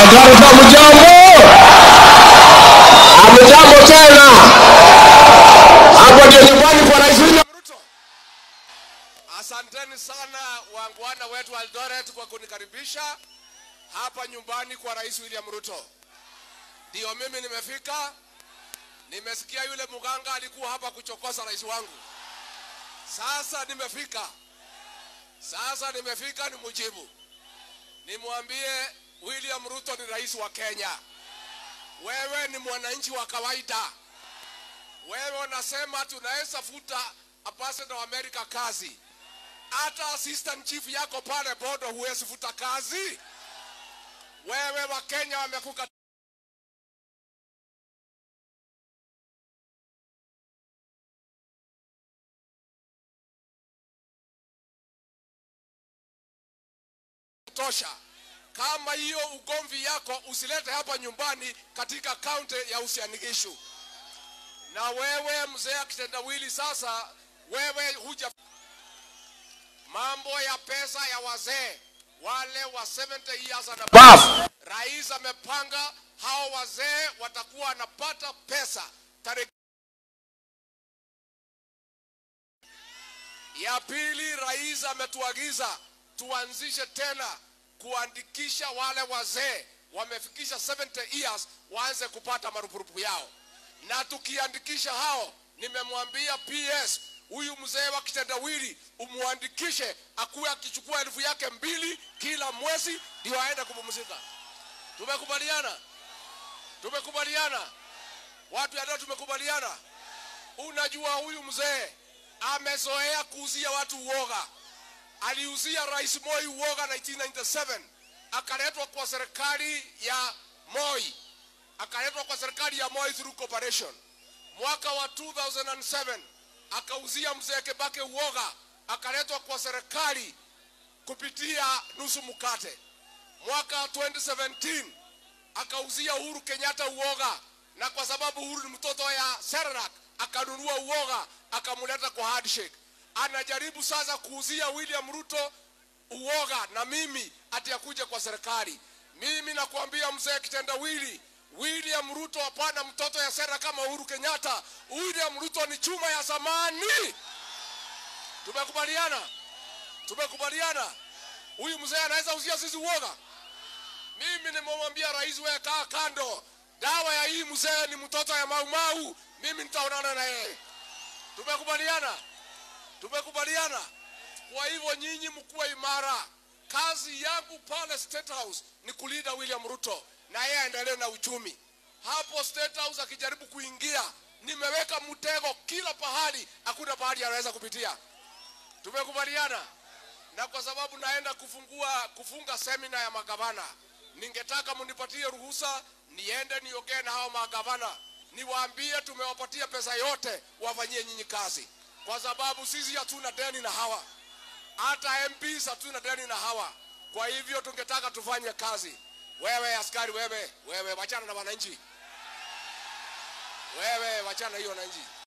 Eldoret hamjambo? Hamjambo tena? Hapo ndio nyumbani kwa Rais William Ruto. Asanteni sana wangwana wetu wa Eldoret kwa kunikaribisha hapa nyumbani kwa Rais William Ruto. Ndio mimi nimefika. Nimesikia yule mganga alikuwa hapa kuchokoza rais wangu. Sasa nimefika. Sasa nimefika nimjibu. Nimwambie William Ruto ni rais wa Kenya. Wewe ni mwananchi wa kawaida. Wewe unasema tunaweza futa ambassador wa Amerika kazi. Hata assistant chief yako pale bodo huwezi futa kazi. Wewe wa Kenya wamekuka tosha. Kama hiyo ugomvi yako usilete hapa nyumbani katika kaunti ya Uasin Gishu. Na wewe mzee kitendawili, sasa wewe huja mambo ya pesa ya wazee wale wa 70 years and above. Rais amepanga hao wazee watakuwa wanapata pesa tarehe ya pili. Rais ametuagiza tuanzishe tena kuandikisha wale wazee wamefikisha 70 years waanze kupata marupurupu yao, na tukiandikisha hao, nimemwambia PS huyu mzee wa kitendawili umwandikishe akuwe akichukua elfu yake mbili kila mwezi ndio aende kupumzika. Tumekubaliana, tumekubaliana, watu ya leo tumekubaliana. Unajua huyu mzee amezoea kuuzia watu uoga. Aliuzia Rais Moi uoga 1997, akaletwa kwa serikali ya Moi, akaletwa kwa serikali ya Moi through cooperation. Mwaka wa 2007 akauzia mzee Kibaki uoga, akaletwa kwa serikali kupitia nusu mkate. Mwaka wa 2017 akauzia Uhuru Kenyatta uoga, na kwa sababu Uhuru ni mtoto ya Sernak akanunua uoga akamleta kwa handshake. Anajaribu sasa kuuzia William Ruto uoga na mimi ati akuje kwa serikali. Mimi nakwambia mzee kitendawili, William Ruto hapana mtoto ya sera kama Uhuru Kenyatta. William Ruto ni chuma ya zamani. Tumekubaliana, tumekubaliana. Huyu mzee anaweza uzia sisi uoga. Mimi nimemwambia rais, wewe kaa kando, dawa ya hii mzee ni mtoto ya maumau. Mimi nitaonana na yeye. Tumekubaliana, tumekubaliana. Kwa hivyo nyinyi mkuwe imara. Kazi yangu pale State House ni kulinda William Ruto na yeye aendelee na uchumi. Hapo State House akijaribu kuingia, nimeweka mtego kila pahali, hakuna pahali anaweza kupitia. Tumekubaliana, na kwa sababu naenda kufungua kufunga semina ya magavana, ningetaka munipatie ruhusa niende niongee na hao magavana, niwaambie tumewapatia pesa yote wafanyie nyinyi kazi, kwa sababu sisi hatuna deni na hawa hata MPs hatuna deni na hawa. Kwa hivyo tungetaka tufanye kazi. Wewe askari, wewe wewe, wachana na wananchi, wewe wachana hiyo wananchi.